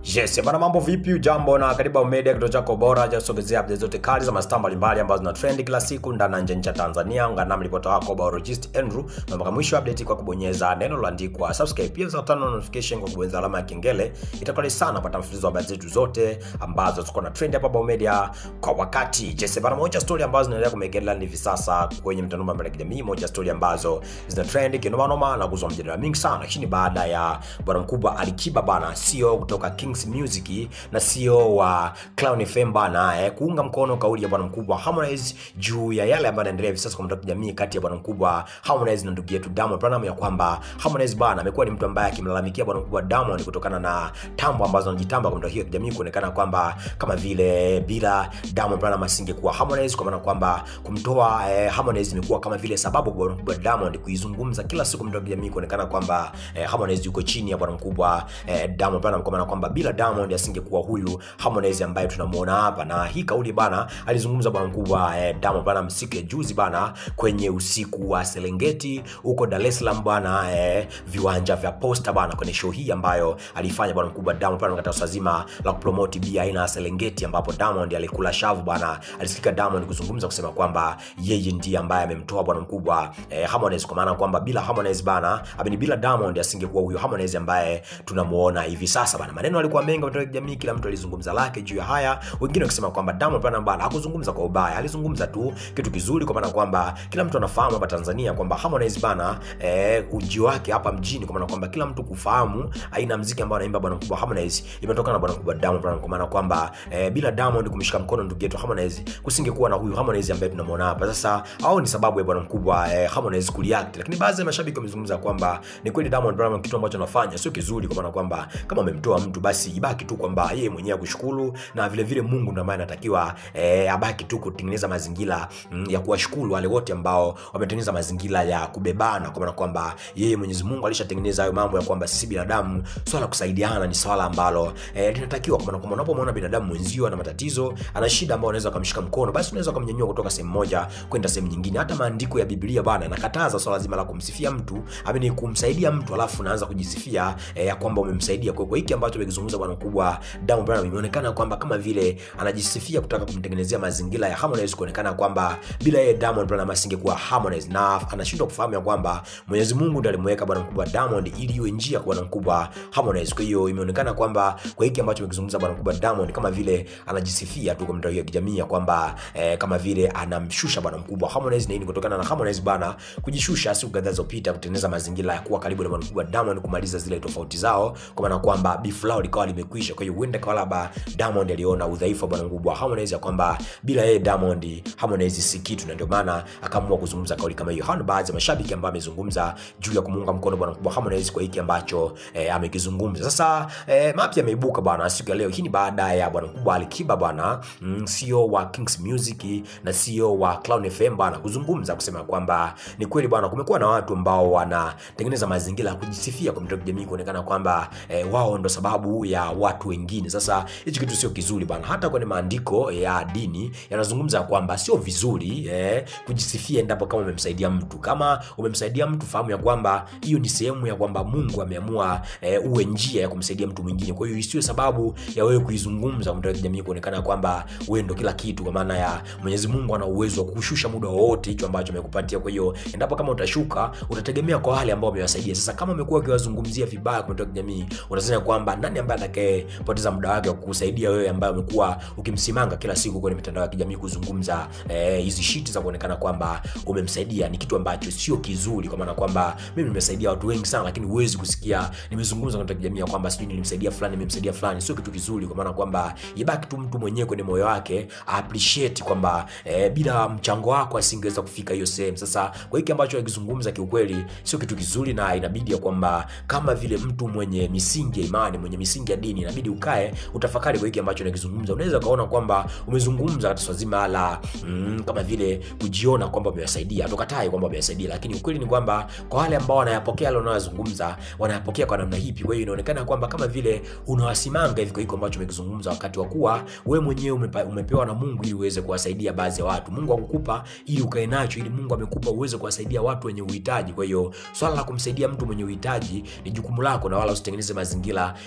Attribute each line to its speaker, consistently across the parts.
Speaker 1: Yes, bana mambo vipi? Jambo na karibu Media, kituo chako bora cha kusogezea updates zote kali za mastaa mbalimbali ambazo zina trend kila siku ndani na nje ya nchi ya Tanzania. Ungana nami ripota wako Biologist Andrew na mpaka mwisho wa update kwa kubonyeza neno lililoandikwa subscribe, pia za tano notification kwa kubonyeza alama ya kengele. Itakuwa ni sana kupata mfululizo wa habari zetu zote ambazo ziko na trend hapa Bao Media kwa wakati. Yes, bana moja story ambazo zinaendelea kumegelea hivi sasa kwenye mtandao mbalimbali ya kijamii, moja story ambazo zina trend kinoma noma na kuzua mjadala mingi sana. Hii ni baada ya bwana mkubwa Alikiba bana, CEO kutoka Kings Music na CEO wa Clown FM bana eh, kuunga mkono kauli ya bwana mkubwa Harmonize juu ya yale ambayo yanaendelea hivi sasa kwa mtandao wa kijamii kati ya bwana mkubwa Harmonize na ndugu yetu Diamond Platnumz, ya kwamba Harmonize bana amekuwa ni mtu ambaye akimlalamikia bwana mkubwa Diamond kutokana na tambo ambazo anajitamba kwa mtandao hiyo ya kijamii, kuonekana kwamba kama vile bila Diamond Platnumz asingekuwa Harmonize, kwa maana kwamba kumtoa eh, Harmonize imekuwa kama vile sababu kwa bwana mkubwa Diamond kuizungumza kila siku mtandao wa kijamii, kuonekana kwamba eh, Harmonize yuko chini ya bwana mkubwa eh, Diamond Platnumz, kwa maana kwamba bila Diamond asingekuwa huyu Harmonize ambaye tunamuona hapa. Na hii kauli bana alizungumza bwana mkubwa eh, Diamond Platnumz siku ya juzi bana kwenye usiku wa Serengeti huko Dar es Salaam bana eh, viwanja vya Posta bana kwenye show hii ambayo alifanya bwana mkubwa Diamond Platnumz katika swala zima la kupromote bia aina ya Serengeti ambapo Diamond alikula shavu bana. Alisikika Diamond kuzungumza kusema kwamba yeye ndiye ambaye amemtoa bwana mkubwa eh, Harmonize kwa maana kwamba bila Harmonize bana, amini bila Diamond asingekuwa huyo Harmonize ambaye tunamuona hivi sasa bana. Maneno alikuwa mengi katika jamii, kila mtu alizungumza lake juu ya haya, wengine wakisema kwamba Diamond Platnumz bana hakuzungumza kwa ubaya, alizungumza tu kitu kizuri, kwa maana kwamba kila mtu anafahamu hapa Tanzania kwamba Harmonize bana eh, uji wake hapa mjini, kwa maana kwamba kila mtu kufahamu aina ya muziki ambao anaimba bwana mkubwa Harmonize imetokana na bwana mkubwa Diamond Platnumz, kwa maana kwamba eh, bila Diamond kumshika mkono ndugu yetu Harmonize kusingekuwa na huyu Harmonize ambaye tunamwona hapa sasa. Au ni sababu ya bwana mkubwa eh, Harmonize kureact, lakini baadhi ya mashabiki wamezungumza kwamba ni kweli Diamond Platnumz kitu ambacho anafanya sio kizuri, kwa maana kwamba kama amemtoa mtu basi ibaki tu kwamba yeye mwenyewe akushukuru, na vile vile Mungu ndiye ambaye anatakiwa eh, abaki tu kutengeneza mazingira mm, ya kuwashukuru wale wote ambao wametengeneza mazingira ya kubebana, kwa maana kwamba yeye Mwenyezi Mungu alishatengeneza hayo mambo ya kwamba sisi binadamu swala la kusaidiana ni swala ambalo eh, linatakiwa, kwa maana kwamba unapomwona binadamu mwenzio ana matatizo, ana shida ambayo unaweza kumshika mkono, basi unaweza kumnyanyua kutoka sehemu moja kwenda sehemu nyingine. Hata maandiko ya Biblia bana yanakataza swala zima la kumsifia mtu, amini kumsaidia mtu alafu unaanza kujisifia eh, ya kwamba umemsaidia. Kwa hiyo hiki ambacho amekizungumza bwana mkubwa Diamond Platnumz imeonekana kwamba kama vile anajisifia kutaka kumtengenezea mazingira ya Harmonize kuonekana kwamba bila yeye Diamond Platnumz asingekuwa Harmonize, na anashindwa kufahamu ya kwamba Mwenyezi Mungu ndiye alimweka bwana mkubwa Diamond ili iwe njia kwa bwana mkubwa Harmonize. Kwa hiyo imeonekana kwamba kwa hiki ambacho amekizungumza bwana mkubwa Diamond kama vile anajisifia tu kwa mtandao ya kijamii ya kwamba eh, kama vile anamshusha bwana mkubwa Harmonize, na hii ni kutokana na Harmonize bana kujishusha siku kadhaa zilizopita kutengeneza mazingira ya kuwa karibu na bwana mkubwa Diamond kumaliza zile tofauti zao, kwa maana kwamba beef lao likawa limekwisha. Kwa hiyo huenda kwa labda Diamond aliona udhaifu wa bwana mkubwa Harmonize ya kwamba bila yeye Diamond Harmonize si kitu, na ndio maana akaamua kuzungumza kauli kama hiyo. Hao baadhi ya mashabiki ambao amezungumza juu ya kumuunga mkono bwana mkubwa Harmonize kwa hiki ambacho eh, amekizungumza. Sasa eh, mapya yameibuka bwana siku ya leo. Hii ni baada ya bwana mkubwa Alikiba bwana mm, CEO wa Kings Music na CEO wa Clown FM bwana kuzungumza kusema kwamba ni kweli bwana, kumekuwa na watu ambao wanatengeneza mazingira ya kujisifia kwa mitandao ya kijamii kuonekana kwamba eh, wao ndo sababu ya watu wengine. Sasa hichi kitu sio kizuri bwana, hata kwenye maandiko ya dini yanazungumza kwamba sio vizuri eh, kujisifia endapo kama umemsaidia mtu. Kama umemsaidia mtu, fahamu ya kwamba hiyo ni sehemu ya kwamba Mungu ameamua eh, uwe njia ya kumsaidia mtu mwingine. Kwa hiyo isiwe sababu ya wewe kuizungumza kwa mitandao ya kijamii kuonekana kwamba wewe ndo kila kitu, kwa maana ya Mwenyezi Mungu ana uwezo wa kukushusha muda wowote hicho ambacho amekupatia. Kwa hiyo endapo kama utashuka, utategemea kwa wale ambao wamewasaidia. Sasa kama umekuwa ukiwazungumzia vibaya kwa mitandao ya kijamii, unasema kwamba nani ambaye atakayepoteza muda wake wa kukusaidia wewe ambaye umekuwa ukimsimanga kila siku kwenye mitandao ya kijamii kuzungumza hizi eh, shiti za kuonekana kwamba umemsaidia. Ni kitu ambacho sio kizuri, kwa maana kwamba mimi nimesaidia watu wengi sana, lakini huwezi kusikia nimezungumza kwenye kijamii kwamba sijui nilimsaidia fulani, nimemsaidia fulani. Sio kitu kizuri, kwa maana kwamba ibaki tu mtu mwenyewe kwenye moyo wake appreciate kwamba eh, bila mchango wako asingeweza kufika hiyo sehemu. Sasa kwa hiki ambacho akizungumza, kiukweli sio kitu kizuri, na inabidi ya kwamba kama vile mtu mwenye misingi ya imani, mwenye misingi ya dini, inabidi ukae utafakari kwa hiki ambacho nakizungumza. Unaweza ukaona kwamba umezungumza katika swala zima la mm, kama vile kujiona kwamba umewasaidia, hatukatai kwamba umewasaidia, lakini ukweli ni kwamba kwa wale ambao wanayapokea yale unayozungumza, wanayapokea kwa namna hipi? Kwa hiyo inaonekana kwamba kama vile unawasimanga hivi kwa hiko ambacho umekizungumza, wakati wa kuwa wewe mwenyewe umepa, umepewa na Mungu ili uweze kuwasaidia baadhi ya watu. Mungu akukupa ili ukae nacho, ili Mungu amekupa uweze kuwasaidia watu wenye uhitaji. Kwa hiyo swala la kumsaidia mtu mwenye uhitaji ni jukumu lako, na wala usitengeneze mazingira ya kujisifu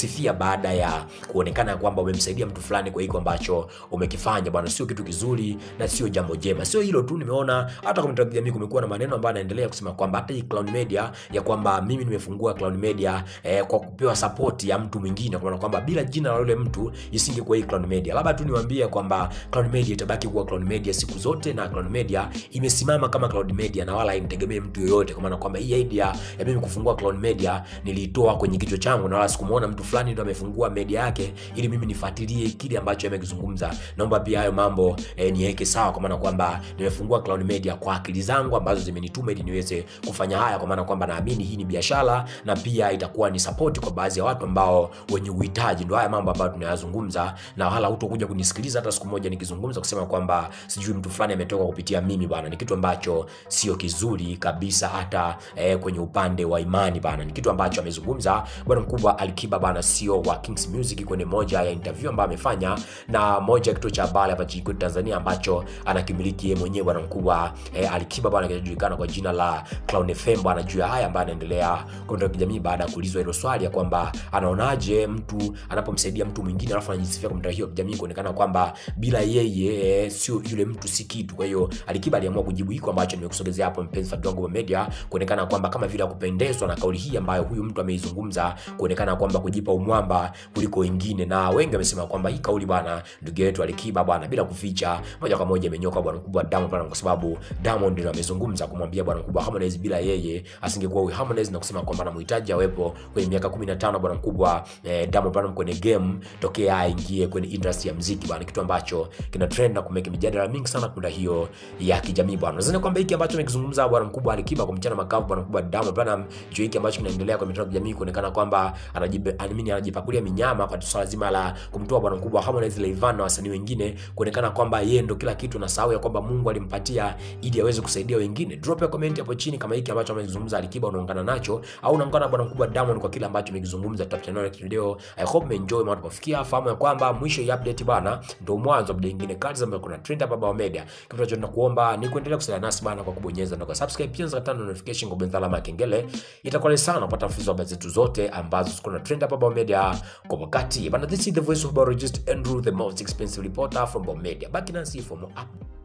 Speaker 1: kusifia baada ya kuonekana kwamba umemsaidia mtu fulani kwa hiko ambacho umekifanya bwana, sio kitu kizuri na sio jambo jema. Sio hilo tu, nimeona hata kwa mitandao ya kijamii kumekuwa na maneno ambayo yanaendelea kusema kwamba hata hii Clown Media ya kwamba mimi nimefungua Clown Media eh, kwa kupewa support ya mtu mwingine, kwa maana kwamba bila jina la yule mtu isingekuwa hii Clown Media. Labda tu niwaambie kwamba Clown Media itabaki kuwa Clown Media siku zote, na Clown Media imesimama kama Clown Media na wala haimtegemei mtu yoyote, kwa maana kwamba hii idea ya mimi kufungua Clown Media niliitoa kwenye kichwa changu, na wala sikumuona mtu fulani ndo amefungua media yake ili mimi nifuatilie kile ambacho amekizungumza. Naomba pia hayo mambo eh, niweke sawa, kwa maana kwamba nimefungua Clown Media kwa akili zangu ambazo zimenituma ili niweze kufanya haya, kwa maana kwamba naamini hii ni biashara na pia itakuwa ni support kwa baadhi ya watu ambao wenye uhitaji. Ndio haya mambo ambayo tunayazungumza, na wala hutokuja kunisikiliza hata siku moja nikizungumza kusema kwamba sijui mtu fulani ametoka kupitia mimi bana. Ni kitu ambacho sio kizuri kabisa, hata eh, kwenye upande wa imani bana. Ni kitu ambacho amezungumza bwana mkubwa Alikiba bana, sio wa Kings Music kwenye moja ya interview ambayo amefanya na moja ya kituo cha habari hapa nchini kwetu Tanzania ambacho anakimiliki yeye mwenyewe bwana mkubwa eh, Alikiba bwana, kinachojulikana kwa jina la Clown FM bwana, juu ya haya ambayo anaendelea kwa kijamii baada ya kuulizwa hilo swali ya kwamba anaonaje mtu anapomsaidia mtu mwingine alafu anajisifia kwa mtandao wa kijamii kuonekana kwamba bila yeye eh, sio yule mtu si kitu. Kwa hiyo Alikiba aliamua kujibu hiko ambacho nimekusogezea hapo, mpenzi wa Global Media, kuonekana kwamba kama vile kupendezwa na kauli hii ambayo huyu mtu ameizungumza, kuonekana kwamba kujipa umwamba kuliko wengine, na wengi wamesema kwamba hii kauli bwana, ndugu yetu Alikiba bwana, bila kuficha, moja kwa moja imenyoka bwana mkubwa Diamond bwana, kwa sababu Diamond ndio amezungumza kumwambia bwana mkubwa Harmonize bila yeye asingekuwa huyu Harmonize, na kusema kwamba anamhitaji awepo kwenye miaka 15 bwana mkubwa eh, Diamond bwana kwenye game tokea aingie kwenye industry ya muziki bwana, kitu ambacho kina trend na kumeka mijadala mingi sana kwa hiyo ya kijamii bwana. Nadhani kwamba hiki ambacho amekizungumza bwana mkubwa Alikiba kwa mchana makavu bwana mkubwa Diamond bwana, juu hiki ambacho kinaendelea kwa mitandao ya kijamii kuonekana kwamba anajibe anamini anajipakulia minyama kwa swala zima la kumtoa bwana mkubwa Harmonize Rayvanny na wasanii wengine, kuonekana kwamba yeye ndo kila kitu na sahau ya kwamba Mungu alimpatia ili aweze kusaidia wengine. Drop ya comment hapo chini kama hiki ambacho amezungumza Alikiba unaungana nacho au unaungana bwana mkubwa Diamond kwa kile ambacho amekizungumza. Tutapata next video. I hope umeenjoy mambo kufikia. Fahamu ya kwamba mwisho ya update bwana ndio mwanzo wa update nyingine kali ambayo kuna trend hapa Baba Media. Kitu ambacho tunakuomba ni kuendelea kusaidia nasi bwana kwa kubonyeza na kwa subscribe pia za tano notification kwa bonyeza alama ya kengele. Itakuwa ni sana kupata mfululizo wa habari zetu zote ambazo ziko na trend hapa Baba Media kwa wakati. Bana, this is the voice of Barogist Andrew, the most expensive reporter from Baba Media. Back in and see for more updates.